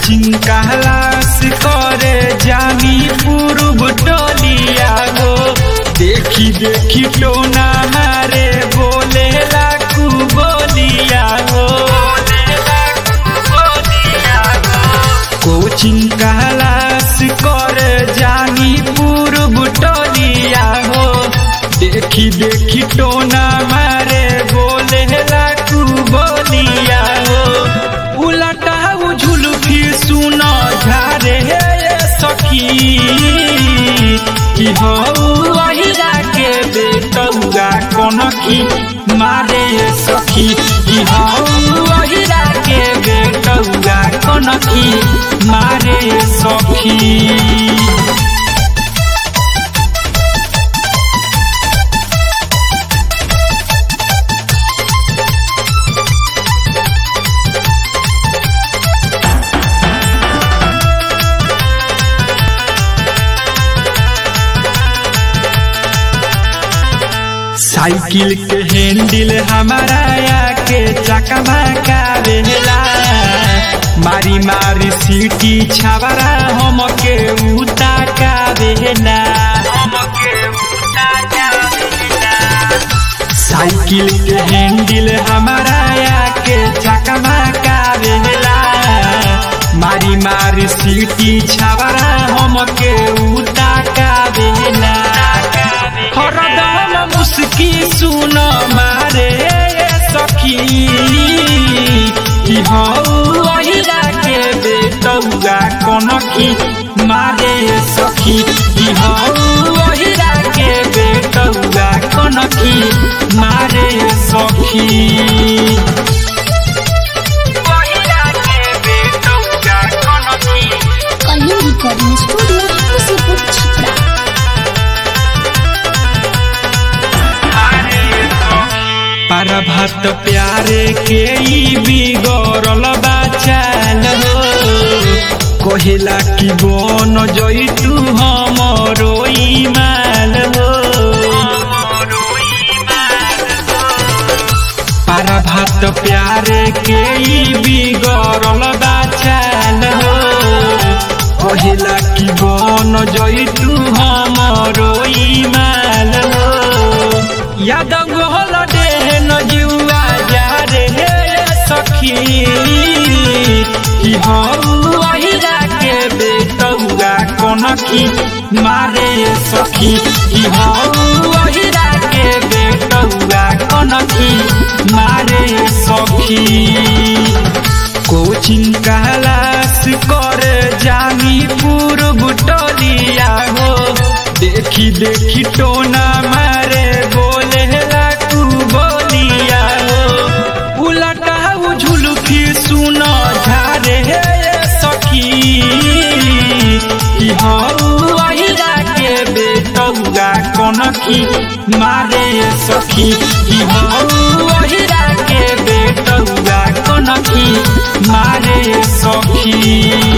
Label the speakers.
Speaker 1: coaching कहलास करे जानी पूर्व टोलिया हो देखी देखी टोना मारे बोले लाकू बोलिया हो कोचिंग कहलास करे जानी पूर्व टोलिया हो देखी देखी टोना मारे बोले लाकू बोलिया हो उलटा झुलफी सुना झारे हे सखी कि हो अहिरा के बेटौगा कनखी मारे सखी कि हो अहिरा के बेटौगा कनखी मारे सखी साइकिल के हैंडल हमारा के चकमा का बेला मारी मारी सीटी छावरा हम के उता का बेला साइकिल के हैंडल हमारा के चकमा का बेला मारी मारी सीटी छावरा हम के उता का बेला हरदम मुस्की सुन मारे सखी कि हौ अहिरा के बेटौगा कनखी मारे सखी कि हौ अहिरा के बेटौगा कनखी मारे सखी
Speaker 2: कलिंग रिकॉर्डिंग स्टूडियो खुशीपुर छपरा
Speaker 1: पर भत प्यारे के ई बिगड़ल बाचाल हो कहिला कि बन जइतू हमरो माल हो पर भत प्यारे के ई बिगड़ल बाचाल हो कहिला कि बन जइतू हमरो माल हो यादव होल देहन जुआ जा रे सखी कि हौ अहिरा के बेटौगा कनखी मारे सखी कि हौ अहिरा के बेटौगा कनखी मारे सखी कोचिंग कहलास करे जानी पूर्व टोलिया हो देखी देखी टोना मारे बोले लाकू बोलिया हो उलटा झुलफी सुन झारे हे सखी कि हौ अहिरा के बेटौगा कनखी मारे सखी कि हौ अहिरा के बेटौगा कनखी मारे सखी